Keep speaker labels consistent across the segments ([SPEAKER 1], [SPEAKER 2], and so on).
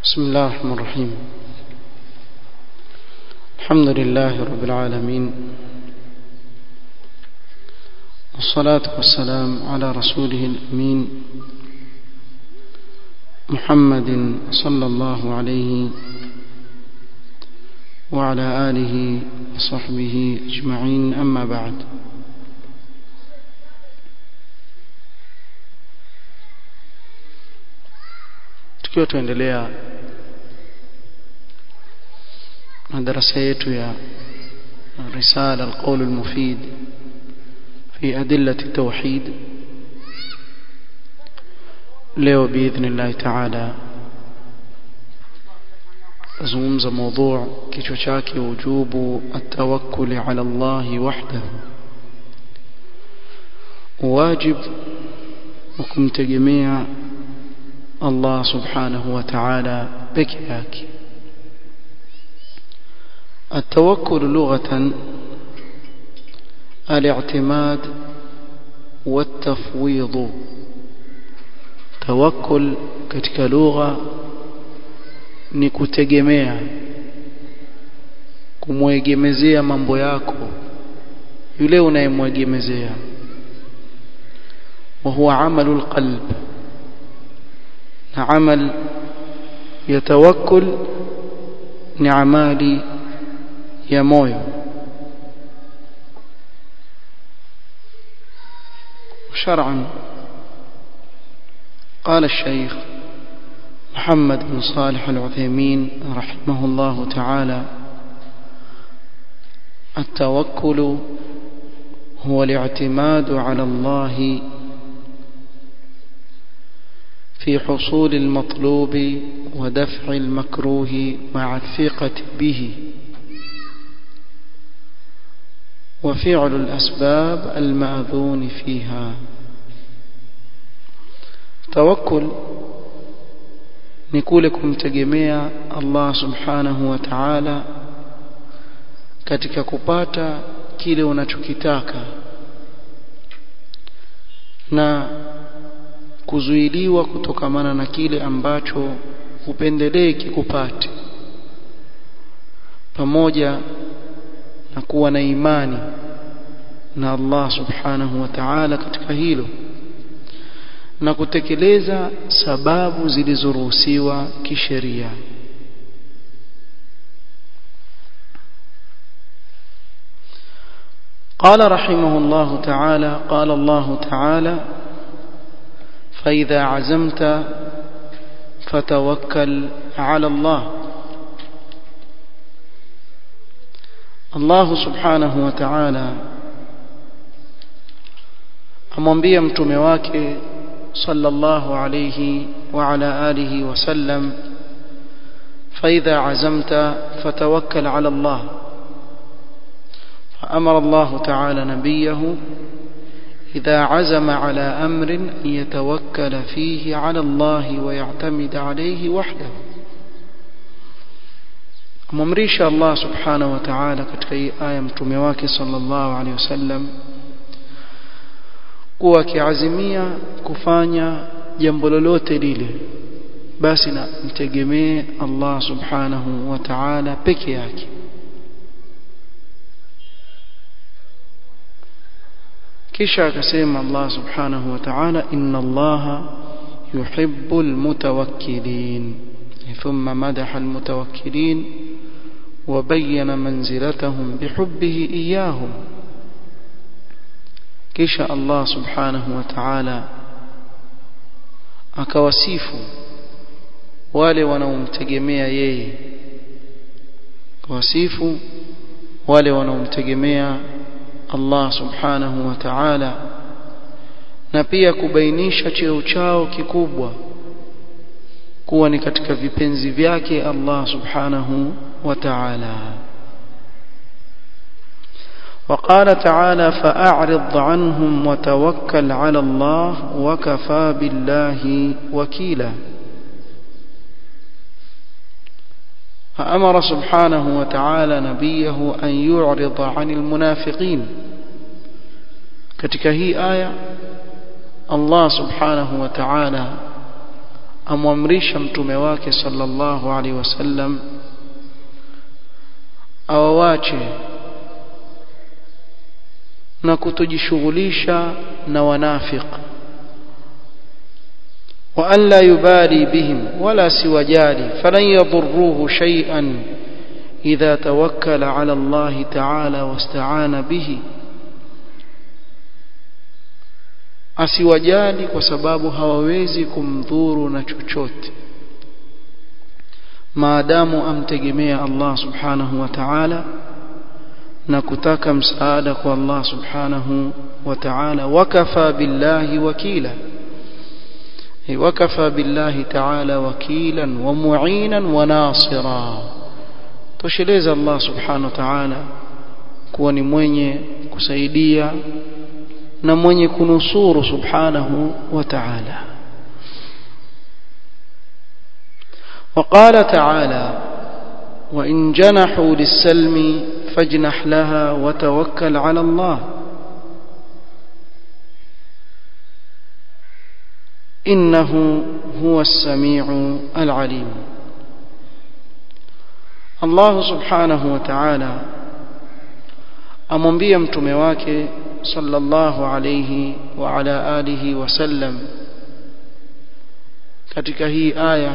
[SPEAKER 1] بسم الله الرحمن الرحيم الحمد لله رب العالمين والصلاة والسلام على رسوله الأمين محمد صلى الله عليه وعلى آله وصحبه أجمعين أما بعد tukiwa tuendelea na darasa yetu ya risala alqawl almufid fi adillati tauhid leo biidhnillah taala azungumza mada kichwa chake wujubu atawakkul ala Allah wahdahu wajib wa kumtegemea Allah subhanahu wa ta'ala peke yake التوكل لغة الاعتماد والتفويض توكل katika lugha ni kutegemea kumwegemezea mambo yako yule unayemwegemezea وهو عمل القلب na amal ya tawakkul ni amali ya moyo شرعا قال الشيخ محمد بن صالح العثيمين رحمه الله تعالى التوكل هو الاعتماد على الله في حصول المطلوب ودفع المكروه مع الثقة به وفعل الأسباب المأذون فيها توكل نقول kumtegemea Allah subhanahu wa ta'ala katika kupata kile unachokitaka na kuzuiliwa kutokamana na kile ambacho upendelee kikupate pamoja na kuwa na imani na Allah subhanahu wa ta'ala katika hilo na kutekeleza sababu zilizoruhusiwa kisheria قال رحمه الله تعالى قال الله تعالى فإذا عزمت فتوكل على الله الله سبحانه وتعالى amwambia mtume wake sallallahu alayhi wa ala alihi wasallam فإذا عزمت فتوكل على الله فأمر الله تعالى نبيه إذا عزم على أمر أن يتوكل فيه على الله ويعتمد عليه وحده amamrisha Allah subhanahu wa ta'ala katika hii aya mtume wake sallallahu alaihi wasallam kuwa akiazimia kufanya jambo lolote lile basi na mtegemee Allah subhanahu wa ta'ala peke yake kisha akasema Allah subhanahu wa ta'ala inna Allah yuhibbul mutawakkilin thumma madaha almutawakkilin وبين منزلتهم بحبه إياهم kisha Allah subhanahu wa ta'ala akawasifu wale wanaomtegemea yeye akawasifu wale wanaomtegemea Allah subhanahu wa ta'ala na pia kubainisha cheo chao kikubwa kuwa ni katika vipenzi vyake Allah subhanahu wa ta'ala وقال تعالى فأعرض عنهم وتوكل على الله وكفى بالله وكيلا فأمر سبحانه وتعالى نبيه أن يعرض عن المنافقين katika hii aya Allah subhanahu wa ta'ala amwamrisha mtume wake sallallahu alaihi wasallam awawache na kutojishughulisha na wanafiq wa an la yubali bihim wala siwajali falan yadurruhu shay'an idha tawakkala ala Allah ta'ala wasta'ana bihi asiwajali kwa sababu hawawezi kumdhuru na chochote maadamu amtegemea Allah subhanahu wa ta'ala na kutaka msaada kwa Allah subhanahu wa ta'ala wakafa billahi wakila wakafa billahi ta'ala wakilan wa mu'inan wa nasira tosheleza Allah subhanahu wa ta'ala kuwa ni mwenye kusaidia na mwenye kunusuru subhanahu wa ta'ala وقال تعالى وإن جنحوا للسلم فاجنح لها وتوكل على الله إنه هو السميع العليم الله سبحانه وتعالى amwambia mtume wake sallallahu alayhi wa ala alihi wasallam katika hii aya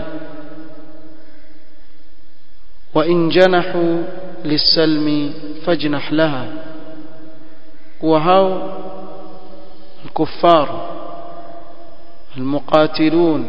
[SPEAKER 1] wa in janahu lisalmi fajnah laha wa hao الكفار المقاتلون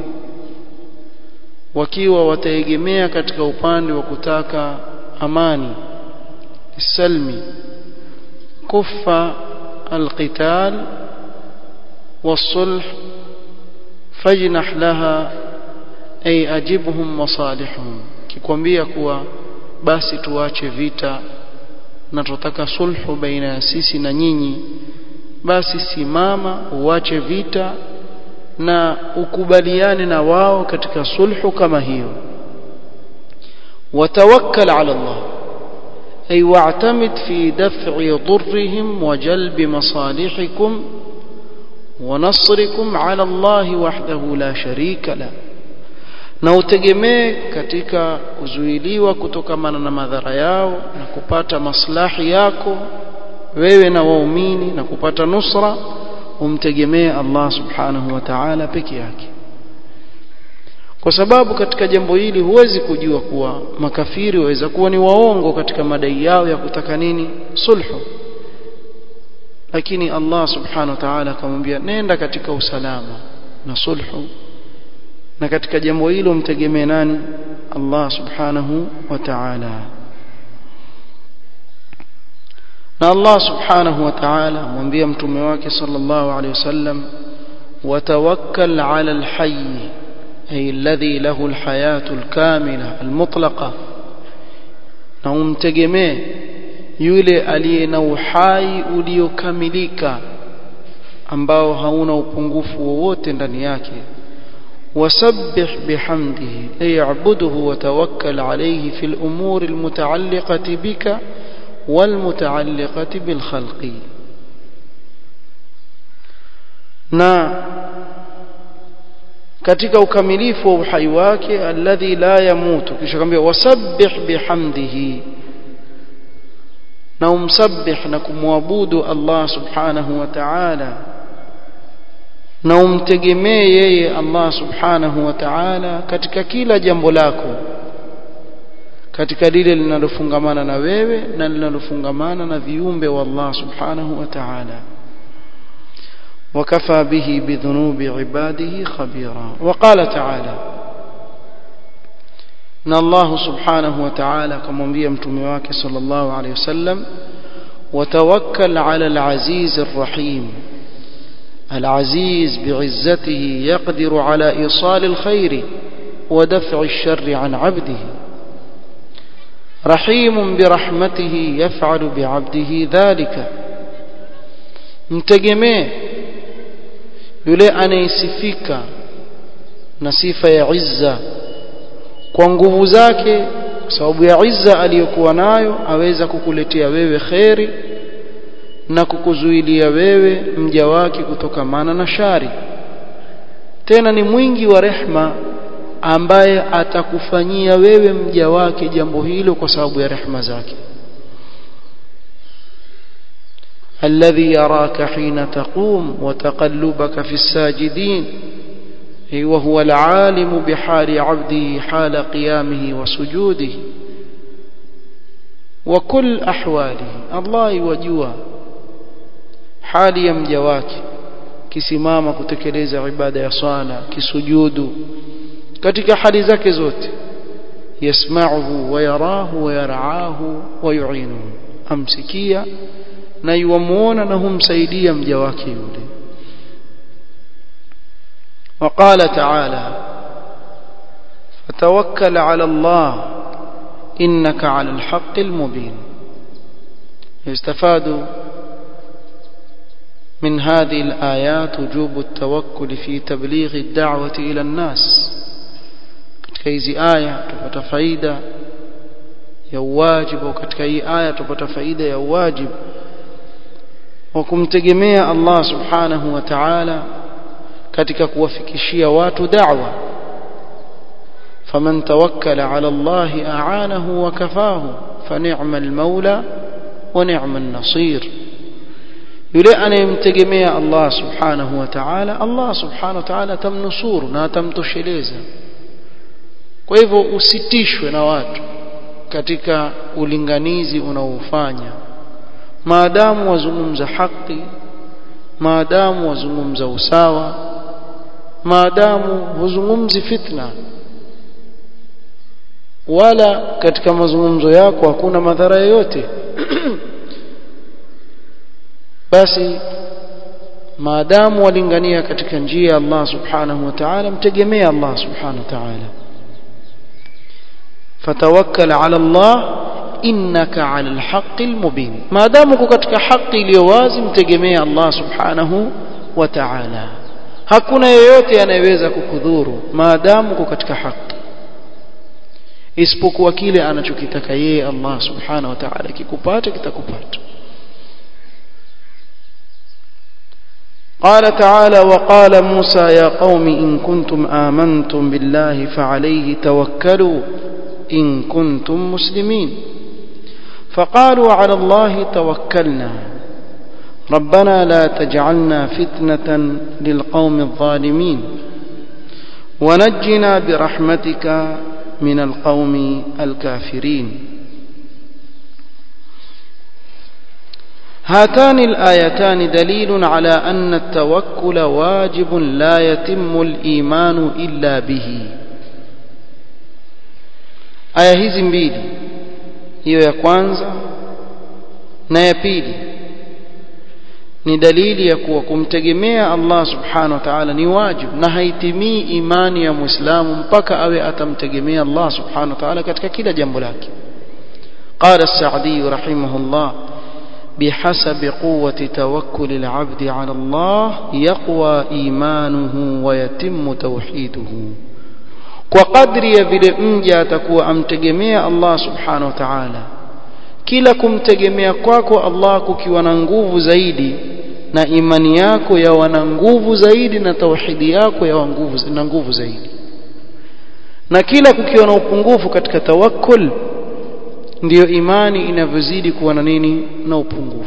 [SPEAKER 1] wakiwa wataegemea katika upande wa kutaka amani salmi كف القتال والصلح فاجنح لها أي أجبهم مصالحهم kikwambia kuwa basi tuache vita na tutaka sulhu baina ya sisi na nyinyi basi simama uache vita na ukubaliane na wao katika sulhu kama hiyo watawakkal ala Allah أي واعتمد في دفع ضرهم وجلب مصالحكم ونصركم على الله وحده لا شريك له na utegemee katika kuzuiliwa kutokamana na madhara yao na kupata maslahi yako wewe na waumini na kupata nusra umtegemee Allah subhanahu wa ta'ala peke yake kwa sababu katika jambo hili huwezi kujua kuwa makafiri waweza kuwa ni waongo katika madai yao ya kutaka nini sulhu lakini Allah subhanahu wa ta'ala akamwambia nenda katika usalama na sulhu na katika jambo hilo mtegemee nani Allah subhanahu wa ta'ala na Allah subhanahu wa ta'ala amwambia mtume wake sallallahu alaihi wasallam watawakkal ala alhayy أي الذي له الحياة الكاملة المطلقة na umtegemee yule aliye na uhai uliokamilika ambao hauna upungufu wowote ndani yake wasabbih bihamdihi ay i'budhu wa tawakkal alayhi fil umuri almutaalliqati bika walmutaalliqati bil khalqi na katika ukamilifu wa uhai wake alladhi la yamutu kisha kwambia wasabbih bihamdihi na umsabbih na kumwabudu Allah subhanahu wa ta'ala na umtegemee yeye Allah subhanahu wa ta'ala katika kila jambo lako katika lile linalofungamana na wewe na linalofungamana na viumbe wa Allah subhanahu wa ta'ala وكفى به بذنوب عباده خبيرا وقال تعالى ان الله سبحانه وتعالى كما انبيا متومي wake صلى الله عليه وسلم وتوكل على العزيز الرحيم العزيز بعزته يقدر على ايصال الخير ودفع الشر عن عبده رحيم برحمته يفعل بعبده ذلك mtegemee yule anayesifika na sifa ya izza kwa nguvu zake kwa sababu ya izza aliyokuwa nayo aweza kukuletea wewe kheri na kukuzuilia wewe mja wake kutokamana na shari tena ni mwingi wa rehma ambaye atakufanyia wewe mja wake jambo hilo kwa sababu ya rehema zake الذي يراك حين تقوم وتقلبك في الساجدين وهو العالم بحال عبده حال قيامه وسجوده وكل أحواله الله يوجوا حال يمجا wake kisimama kutekeleza ibada ya swala kisujudu katika hali zake zote yasma'uhu wa yarahu wa yar'ahu wa yu'inuhu amsikia na yuamuona na humsaidia mja wake yule وقال تعالى فتوكل على الله إنك على الحق المبين يستفاد من هذه الآيات وجوب التوكل في تبليغ الدعوة إلى الناس katika hizi aya tupata faida ya uwajibu katika hii aya tupata faida ya uwajibu wa kumtegemea Allah subhanahu wa ta'ala katika kuwafikishia watu da'wa faman tawakkala ala Allah a'anahu wa kafahu fa ni'mal maula wa ni'mal nasir yule anayemtegemea Allah subhanahu wa ta'ala Allah subhanahu wa ta'ala tamnusuru na atamtosheleza kwa hivyo usitishwe na watu katika ulinganizi unaofanya maadamu wazungumza haki maadamu wazungumza usawa maadamu huzungumzi fitna wala katika mazungumzo yako hakuna madhara yoyote basi maadamu walingania katika njia ya Allah subhanahu wa ta'ala mtegemea Allah subhanahu wa ta'ala fatawakkal ala Allah innaka ala alhaqqi almubin maadamu uko katika haki iliyo wazi mtegemea Allah subhanahu wa ta'ala hakuna yeyote anayeweza kukudhuru maadamu uko katika haki isipokuwa kile anachokitaka yeye Allah subhanahu wa ta'ala kikupata kitakupata قال تعالى وقال موسى يا قوم إن كنتم آمنتم بالله فعليه توكلوا إن كنتم مسلمين فقالوا على الله توكلنا ربنا لا تجعلنا فتنة للقوم الظالمين ونجنا برحمتك من القوم الكافرين هاتان الآيتان دليل على أن التوكل واجب لا يتم الإيمان إلا به aya hizi mbili hiyo ya kwanza na ya pili ni dalili ya kuwa kumtegemea Allah subhanahu wa ta'ala ni wajibu na haitimii imani ya muislamu mpaka awe atamtegemea Allah subhanahu wa ta'ala katika kila jambo lake قال السعدي رحمه الله بحسب قوة توكل العبد على الله يقوى إيمانه ويتم توحيده kwa kadri ya vile mja atakuwa amtegemea Allah subhanahu wa ta'ala kila kumtegemea kwako Allah kukiwa na nguvu zaidi na imani yako yawa na nguvu zaidi na tauhidi yako yawa nguvu na nguvu zaidi na kila kukiwa na upungufu katika tawakkul ndiyo imani inavyozidi kuwa na nini na upungufu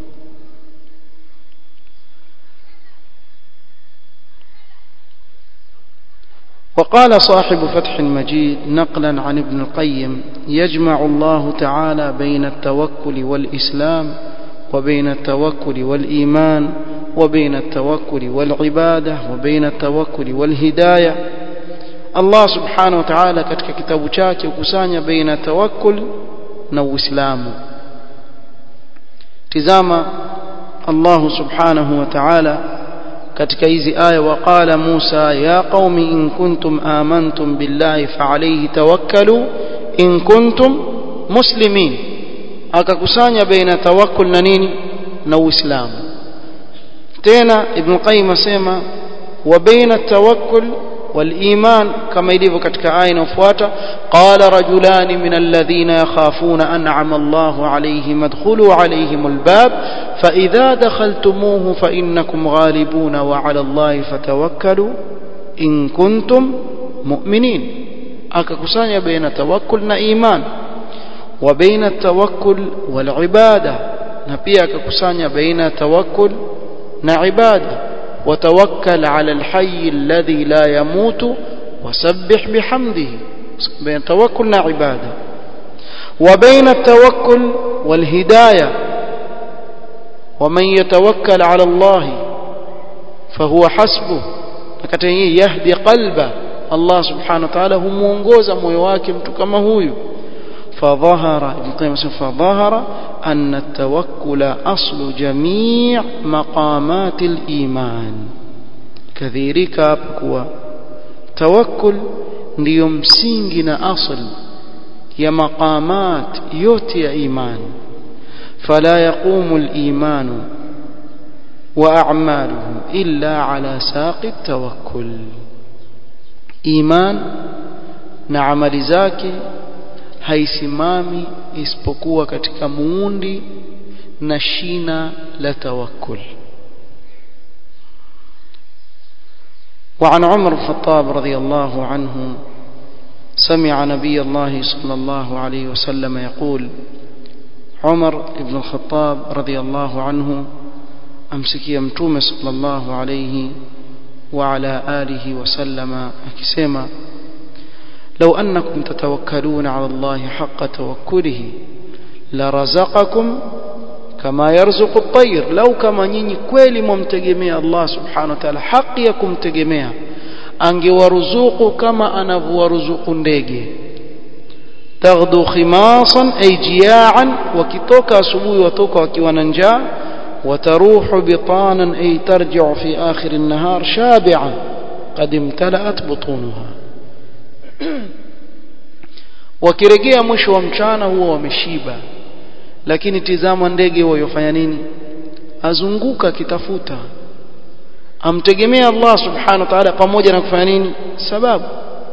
[SPEAKER 1] وقال صاحب فتح المجيد نقلا عن ابن القيم يجمع الله تعالى بين التوكل والإسلام وبين التوكل والإيمان وبين التوكل والعبادة وبين التوكل والهداية الله سبحانه وتعالى katika kitabu chake ukusanya baina tawakkul na uislamu tizama Allah subhanahu wa ta'ala katika hizi aya waqala Musa ya qaumi in kuntum amantum billahi fa alayhi tawakkalu in kuntum muslimin akakusanya baina tawakkul na nini na uislamu tena ibn qayyim asema wa baina tawakkul والإيمان كما يليف كتك آية وفواتا قال رجلان من الذين يخافون أنعم الله عليهم ادخلوا عليهم الباب فإذا دخلتموه فإنكم غالبون وعلى الله فتوكلوا إن كنتم mu'minin akakusanya baina tawakkul na iman wa baina tawakkul wal ibada na pia akakusanya baina tawakkul na ibada watawakkal ala alhayy alladhi la yamutu wasabbih bihamdihi baina tawakkul na ibada wa baina التوكل والهدايه ومن يتوكل على الله فهو حسبه akati hii yahdi qalba Allah subhanahu wa ta'ala humuongoza moyo wake mtu kama huyu فظهر ابن قيم فظهر أن التوكل أصل جميع مقامات الإيمان كذلك أبقوا توكل ndio msingi na asl ya maqamat yote ya iman fala yaqumu al-iman wa a'maluhu illa ala saqi at-tawakkul iman na amali zake haisimami isipokuwa katika muundi na shina la tawakkul وعن عمر الخطاب رضي الله عنه سمع نبي الله صلى الله عليه وسلم يقول عمر بن الخطاب رضي الله عنه أمسك يمتوم صلى الله عليه وعلى آله وسلم أكسما لو أنكم تتوكلون على الله حق توكله لرزقكم كما يرزق الطير لو كما nyinyi kweli mumtegemea Allah subhanahu wa ta'ala haki ya kumtegemea angewaruzuku kama anavyowaruzuku ndege taghdu khimasan ay jiya'an wakitoka asubuhi watoka wakiwa na njaa وتروح بطانا أي ترجع في آخر النهار شابعة قد امتلأت بطونها wakirejea mwisho wa mchana huwa wameshiba lakini tizama ndege huwa yofanya nini azunguka akitafuta amtegemea Allah subhanahu wa ta'ala pamoja na kufanya nini sababu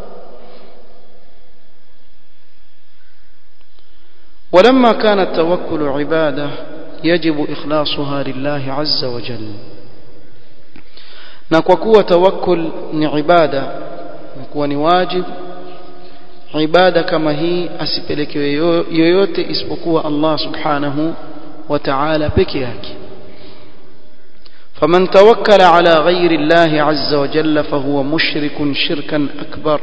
[SPEAKER 1] ولما كان التوكل عباده يجب إخلاصها لله عز وجل na kwa kuwa tawakkul ni ibada kuwa ni wajib ibada kama hii asipelekewe yoyote isipokuwa Allah subhanahu wa ta'ala peke yake فمن توكل على غير الله عز وجل فهو مشرك شركا أكبر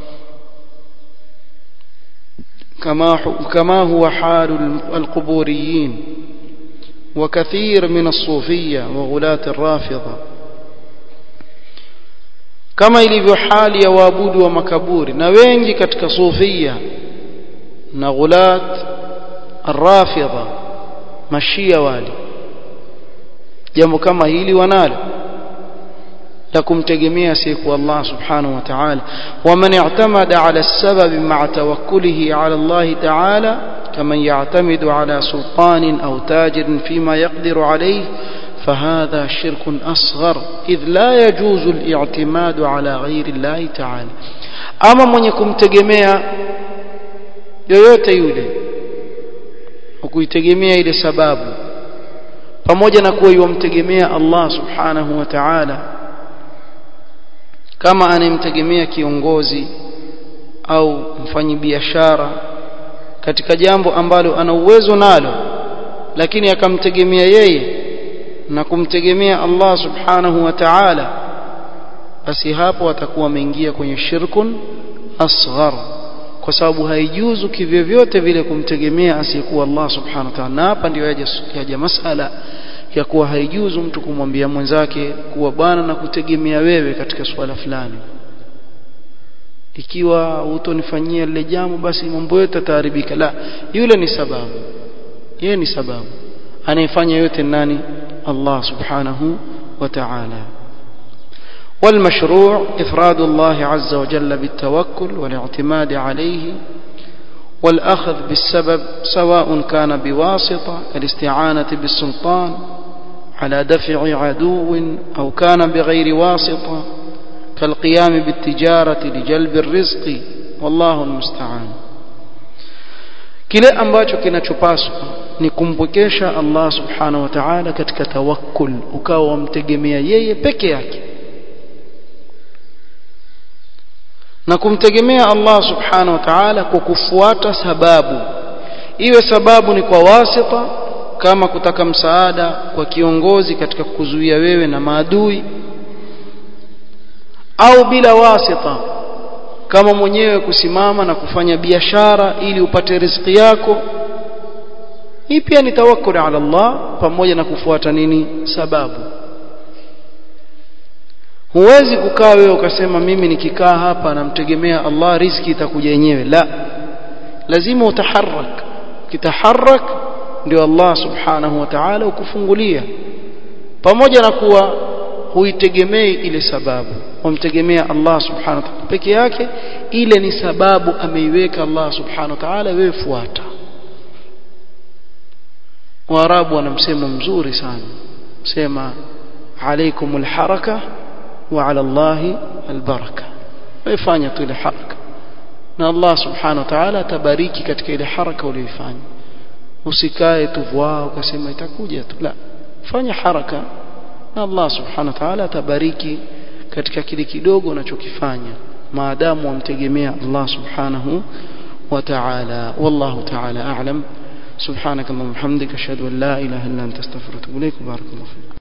[SPEAKER 1] كما كما هو حال القبوريين وكثير من الصوفية وغلاة الرافضة كما ilivyo hali ya waabudu wa makaburi na wengi katika sufia na ghulat arrafidha mashia wali jambo kama hili wanalo la kumtegemea siku Allah subhanahu wa ta'ala waman i'tamada ala as-sabab ma'a tawakkulihi ala Allah ta'ala كمن يعتمد على سلطان أو تاجر فيما يقدر عليه فهذا شرك أصغر إذ لا يجوز الاعتماد على غير الله تعالى أما من يكون تجميع yoyote yule ukuitegemea ile sababu pamoja na kuwa yumtegemea Allah subhanahu wa ta'ala kama anayemtegemea kiongozi au mfanyibiashara katika jambo ambalo ana uwezo nalo lakini akamtegemea yeye na kumtegemea Allah subhanahu wa ta'ala basi hapo atakuwa ameingia kwenye shirkun asghar kwa sababu haijuzu kivyovyote vile kumtegemea asiyekuwa Allah subhanahu wa ta'ala na hapa ndio yaja, yaja masala ya kuwa haijuzu mtu kumwambia mwenzake kuwa bwana na kutegemea wewe katika swala fulani ikiwa utonifanyia lile jambo basi mambo yote yataharibika la yule ni sababu yeye ni sababu anayefanya yote nani Allah subhanahu wa ta'ala والمشروع إفراد الله عز وجل بالتوكل والاعتماد عليه والأخذ بالسبب سواء كان بواسطة كالاستعانة بالسلطان على دفع عدو أو كان بغير واسطة كالقيام بالتجارة لجلب الرزق والله المستعان kile ambacho kinachopaswa ni kumpwekesha Allah subhanahu wa ta'ala katika tawakkul ukawa wamtegemea yeye peke yake na kumtegemea Allah subhanahu wa ta'ala kwa kufuata sababu iwe sababu ni kwa wasita kama kutaka msaada kwa kiongozi katika kuzuia wewe na maadui au bila wasita kama mwenyewe kusimama na kufanya biashara ili upate riziki yako hii pia ni tawakkul ala Allah pamoja na kufuata nini sababu huwezi kukaa wewe ukasema mimi nikikaa hapa namtegemea Allah riziki itakuja yenyewe la lazima utaharak kitaharak ndio Allah subhanahu wa ta'ala ukufungulia pamoja na kuwa huitegemei ile sababu umtegemea Allah subhanahu wa ta'ala peke yake ile ni sababu ameiweka Allah subhanahu wa ta'ala wewe fuata Waarabu wana msemo mzuri sana sema alaikumul haraka wa ala Allahi albaraka wewe tu ile haraka na Allah subhanahu wa ta'ala atabariki katika ile haraka uliyoifanya usikae tu vwaa ukasema itakuja tu la fanya haraka na Allah subhanahu wa ta'ala atabariki katika kile kidogo unachokifanya maadamu wamtegemea Allah subhanahu wa ta'ala wallahu ta'ala a'lam سبحانك اللهم وبحمدك اشهد ان لا اله الا انت استغفرك واتوب اليك بارك الله فيك